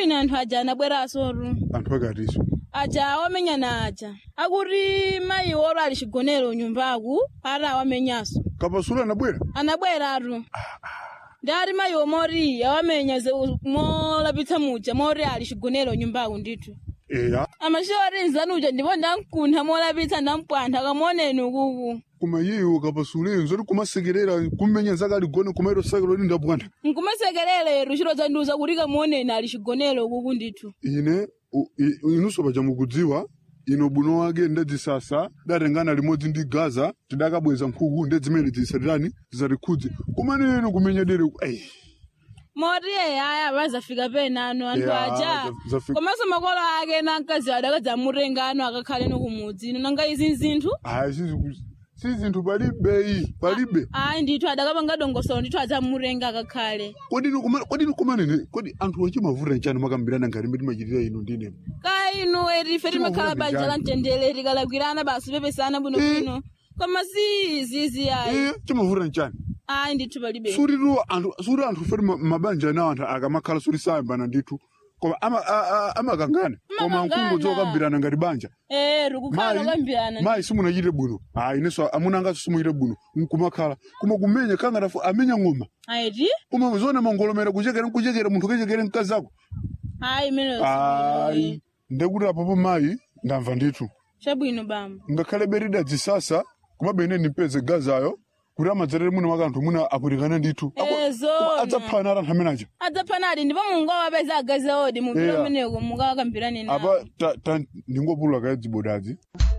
chabwino anthu aja anabwerasotu anthu akatiso aja awamenyana aja akuti mayi oro ali chigonero nyumbaku ati awamenyanso kapasulu anabwera anabweratu ndati mayi omoti awamenya ze- molapitsa muja moti ali chigonero nyumbaku ndithu eya amachoti nzanuja ndipo ndamkuntha molapitsa ndampwantha kamoneni ukuku koma iyeyo kapasulu zoti kumasekerera kumenya zake aligone kumairo sake loti ndapwantha nkumasekerera chiro chandiuza kuti kamoneni ali chigonero ukuku ndithu ine u- i- inunso paja mukudziwa ino buno wake ndedzisasa datengana limodzi ndi gaza tidakabweza nkhuku ndedzimene zisatirani zisatikhudze kumene ino kumenya dere ei moti aya vazafika penano anthu Yeah, aja za- zafika. komanso makolo ake na mkazi adakadzamutenga ano akakhale no kumudzi ino nanga izi nzinthu ayi sizi- si zinthu palibe iyi palibe ayi ndithu adakapanga dongosolo ndithu adzamutenga akakhale kodi ino kuma- kodi ino kumanene kodi anthu achimavuta nchani makambirana ngati mbe timachitira ino ndine ka inu eti ife timakhala Timavuta banja la njani? mtendere tikalakwirana basi pepesana bwinobwino koma si izizi ayi iye chimavuta nchani ayi ndithu palibe sutitu anthu suti anthu feti ma- mabanja anawo anthu akamakhala suti sayambana ndithu koma ama- a- a- amakangana koma Amakangana. mkungu dzokambirana ngati banja eh tikukhala mayi nokambirana mayi simunachite bwino ayi inenso amuna angaso simuchite bwino nkumakhala koma kumenya kangatafu amenya ng'oma ayiti koma zona mangolomera kuchekera nkuchekera munthu ukechekere mkazi ako ayi imeneyo ayi ndekuti apopo mayi ndamva ndithu chabwino bamba ngakhale berida dzisasa kumabe ine ndipeze gazayo kuti amadzerere muno maka anthu muna aputikana ndithu Ako- Eh, koma zona. adzaphana ati anthu amenaja adzaphanadi ndipo mungawapeza agazi odi mupira Yeah. umeneko mungawakambirane nawo apa ta- ta- ndingopulula kaye dzibodadzi